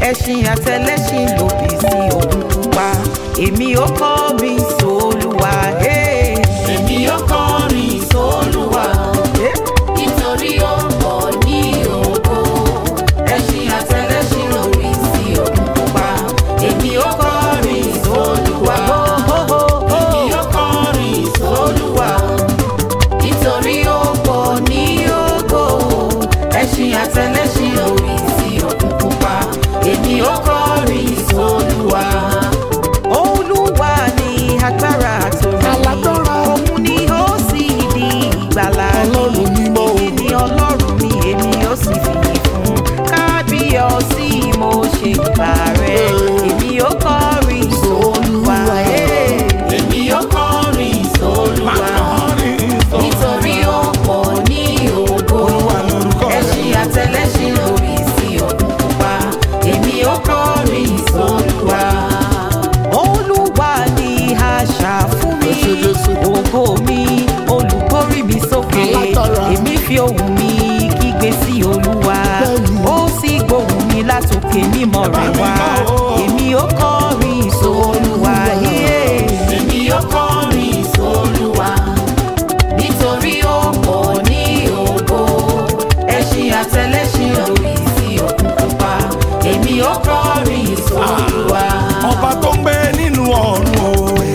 ẹṣin àtẹlẹṣin lòdì sí òkun pupa èmi ó kọrin sólúwa. Hey. èmi yóò kọrin sólúwa Hey. nítorí ó pọ̀ ní ògo ẹṣin àtẹlẹṣin lórí sí òkun pupa èmi yóò kọrin sólúwa èmi yóò kọrin sólúwa nítorí ó pọ̀ ní ògo ẹṣin àtẹlẹṣin lórí sí òkun pupa èmi yóò kọrin sólúwa. olúwa ní agbára àtòrí Alágbára. òun ni ó sì di ìgbàlà Ọlọ́run mímọ́ o. èmi ni ọlọ́run mi èmi ó sì fìyì fún kábíyọ̀sí mo ṣe ìgbà rẹ̀ èmi ó kọrin sólúwa. Hey. èmi yóò kọrin sólúwa nítorí ó pọ̀ ní ògo ẹṣin àtẹlẹṣin lórí sí òkun pupa èmi yóò kọrin sólúwa. olúwa ni àṣà fún mi Ẹ ṣé Jésù. ògo mi olùkórí mi sókè Alágbára. èmi fi ohùn mi kígbe sí olúwa Bẹ́ẹ̀ni. ó sì gbóhùn mi látòkè mímọ́ rẹ̀ wá èmi ó kọrin sólúwa yé èmi yóò kọrin sólúwa nítorí ó pọ̀ ní ògo ẹṣin àtẹlẹṣin lórí sí òkun pupa èmi yóò kọrin sólúwa. ọba tó ń gbé nínú ọ̀run o.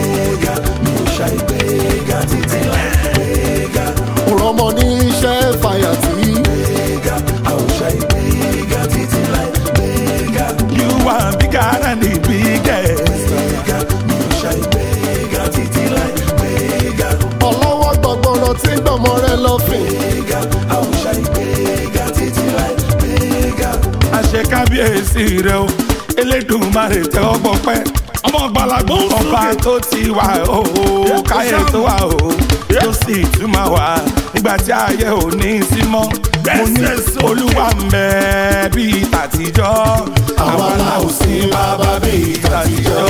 rọmọ ní iṣẹ́ fàyàtì. You are bigger than the biggest. ọlọ́wọ́ gbọ̀gbọ̀rọ̀ tí ń gbọ̀mọ rẹ lọ́fìn. àṣẹ kábíyèsí rẹ o elédùnmarè tẹ ọgbọ pẹ ọmọ gbalagbó ọba tó ti wà o káyé tó wà o tó sì tún máa wà nígbà tí ayé ò ní sí mọ́ mo ní olúwa ń bẹ bíi tàtijọ́ àwa la ò sí bàbá bíi tàtijọ́.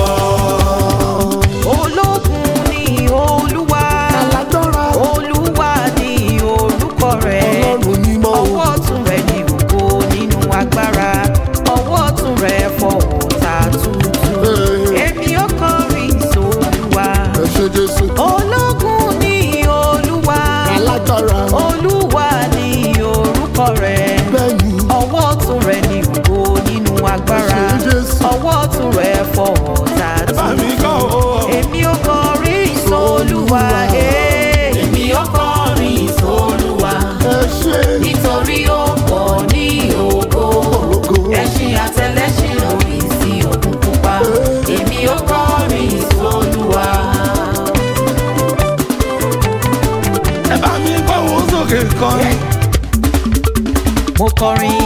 ológun ni olúwa alágbára. olúwa ni orúkọ rẹ̀ ọlọ́run mímọ́ o. ọwọ́ ọ̀tún rẹ̀ ní ògo nínú agbára ọwọ́ ọ̀tún rẹ̀ fọwọ́ ta tuntun Hey. èmi ó kọrin sólúwa ẹ ṣé Jésù. ológun ní olúwa alágbára. olúwa ní orúkọ rẹ̀ bẹ́ẹ̀ni. ọwọ́ ọ̀tún rẹ̀ ní ògo nínú agbára Ẹ ṣé Jésù. ọwọ́ ọ̀tún rẹ̀ fọwọ́ ta bá mi kọ́ tuntun o. èmi ó kọrin sólúwa. Hey. èmi yóò kọrin sólúwa ẹ ṣé. nítorí ó pọ̀ ní ògo Ògo. ẹṣin àtẹlẹṣin lórí sí òkun pupa èmi yóò kọrin sólúwa. ẹ bá mi gbóhùn sókè kan. mo kọrin